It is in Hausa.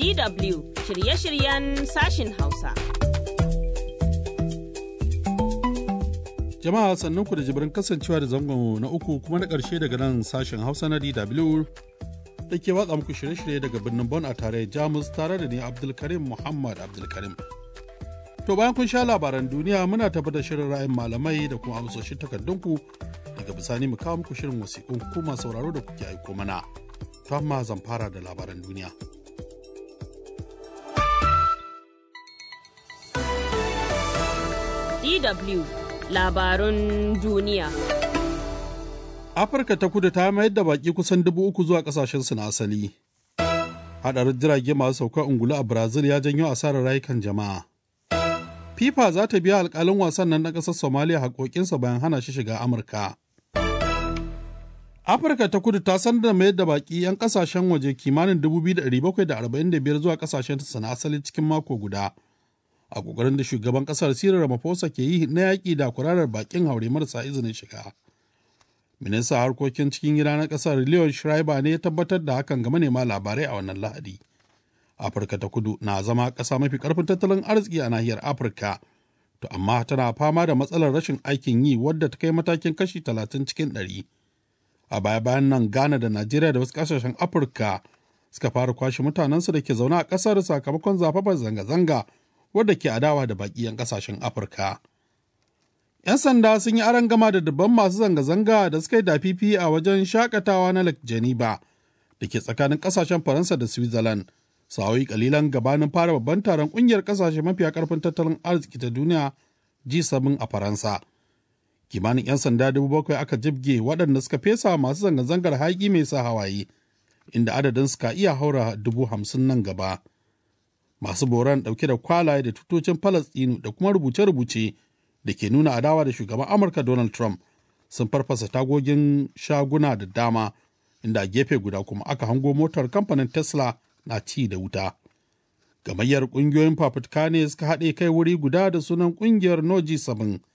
DW shirye-shiryen sashin Hausa. Jama'a sannunku da jibirin kasancewa da zangon na uku kuma na ƙarshe daga nan sashen Hausa na DW da ke watsa muku shirye-shirye daga birnin Bon a tare Jamus tare da ni Abdulkarim Muhammad Abdulkarim. To bayan kun sha labaran duniya muna tabbatar shirin ra'ayin malamai da kuma amsoshin takardunku daga bisani mu kawo muku shirin wasiƙun kuma sauraro da kuke aiko mana. To amma zan fara da labaran duniya. DW labarun duniya. Afirka ta kudu ta mayar da baki kusan dubu uku zuwa kasashensu na asali. Haɗarin jirage masu sauka ungulu a Brazil ya janyo asarar rayukan jama'a. FIFA za ta biya alkalin wasan nan na ƙasar Somalia haƙoƙinsa bayan hana shi shiga Amurka. Afirka ta kudu ta sanar da mayar da baki 'yan ƙasashen waje kimanin 2,745 zuwa ƙasashen na asali cikin mako guda. A ƙoƙarin da shugaban ƙasar Cyril Ramaphosa ke yi na yaƙi da kurarar bakin haure marasa izinin shiga. Ministan harkokin cikin gida na ƙasar Leon Schreiber ne ya tabbatar da hakan ga manema labarai a wannan Lahadi. Afirka ta kudu na zama ƙasa mafi ƙarfin tattalin arziki a nahiyar Afirka, to amma tana fama da matsalar rashin aikin yi wadda ta kai matakin kashi talatin cikin ɗari. A baya bayan nan Ghana da Najeriya da wasu ƙasashen Afirka suka fara kwashe mutanensu da ke zaune a ƙasar sakamakon zafafar zanga-zanga wadda ke adawa da baƙi 'yan ƙasashen Afirka. 'Yan sanda sun yi aron gama da dubban masu zanga-zanga da suka yi dafifi a wajen shakatawa na Lake Geneva da ke tsakanin ƙasashen Faransa da Switzerland. sa'o'i kalilan gabanin fara babban taron kungiyar kasashe mafiya karfin tattalin arziki ta duniya G7 a Faransa. Kimanin 'yan sanda dubu bakwai aka jibge waɗanda suka fesa masu zanga-zangar haƙi mai sa hawaye, inda adadin suka iya haura dubu hamsin nan gaba. Masu boran ɗauke da kwalaye da tutocin Falastinu da kuma rubuce-rubuce da ke nuna adawa da shugaban Amurka Donald Trump sun farfasa tagogin shaguna da dama, inda a gefe guda kuma aka hango motar kamfanin Tesla na ci da wuta. Gamayyar ƙungiyoyin fafutuka ne suka haɗe kai wuri guda da sunan ƙungiyar Noji 7